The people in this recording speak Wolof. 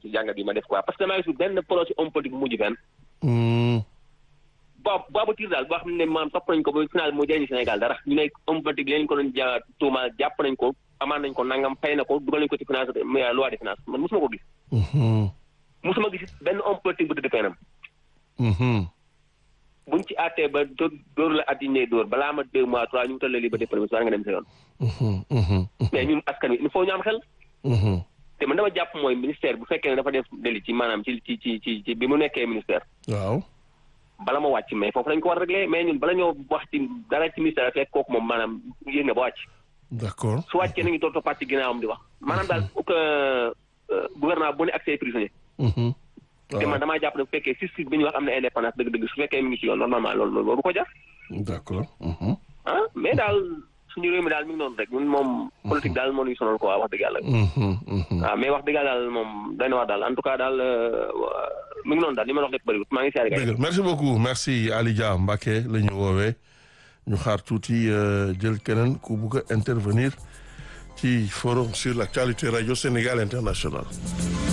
ci jàngat bi ma def quoi parce que damaa gis benn projet homme politique bu mujj fenn Hmm. boobu boobu tiir daal boo xam ne maam topp nañ ko ba final mu jëriñ Sénégal dara ñu ne homme politique leen ko doon ja tuuma jàpp nañ ko amaan nañ ko nangam fay na ko dugal nañ ko ci finance mais loi de finance man mosuma ko gis Mhm. mosuma gis benn homme politique bu tëdd fenam Mhm. buñ ci àttee ba dóor dóor la at yi ñuy dóor balaa ma deux mois trois ñu wutal la liberté provisoire nga dem sa yoon Mhm. Mhm. mais ñun askan wi il faut ñu am xel Mhm. te man dama jàpp mooy ministère bu fekkee ne dafa def délit ci maanaam ci ci ci ci ci bi mu nekkee ministère waaw. bala ma wàcc mais foofu lañ ko war a régler mais ñun bala ñoo wax ci dara ci ministère fekk kooku moom maanaam yéeg na ba wàcc d'accord. su wàccee nañu toog toppaat ci ginnaawam di wax maanaam daal pour que gouvernement bu ne accès prisonnier Mhm. te man waaw damaa jàpp ne bu fekkee justice bi ñu wax am na indépendance dëgg-dëgg su fekkee mi ngi ci yoon normalement loolu loolu waru ko jar d'accord. Mhm. ah mais daal suñu réew mi daal mi ngi noonu rek ñun moom politique daal moo ñuy sonal quoi wax dëgg yàlla Mhm. Mhm. waaw mais wax dëgg yàlla daal moom doy na wax daal en tout cas daal euh, mi ngi noonu daal li ma la wax lépp bëriwul maa ngi siyaare gars yi. dëgg la merci beaucoup merci Ali Dia Mbacké la ñu woowee ñu xaar tuuti euh, jël keneen ku bugg a intervenir ci forum sur l'actualité radio Sénégal international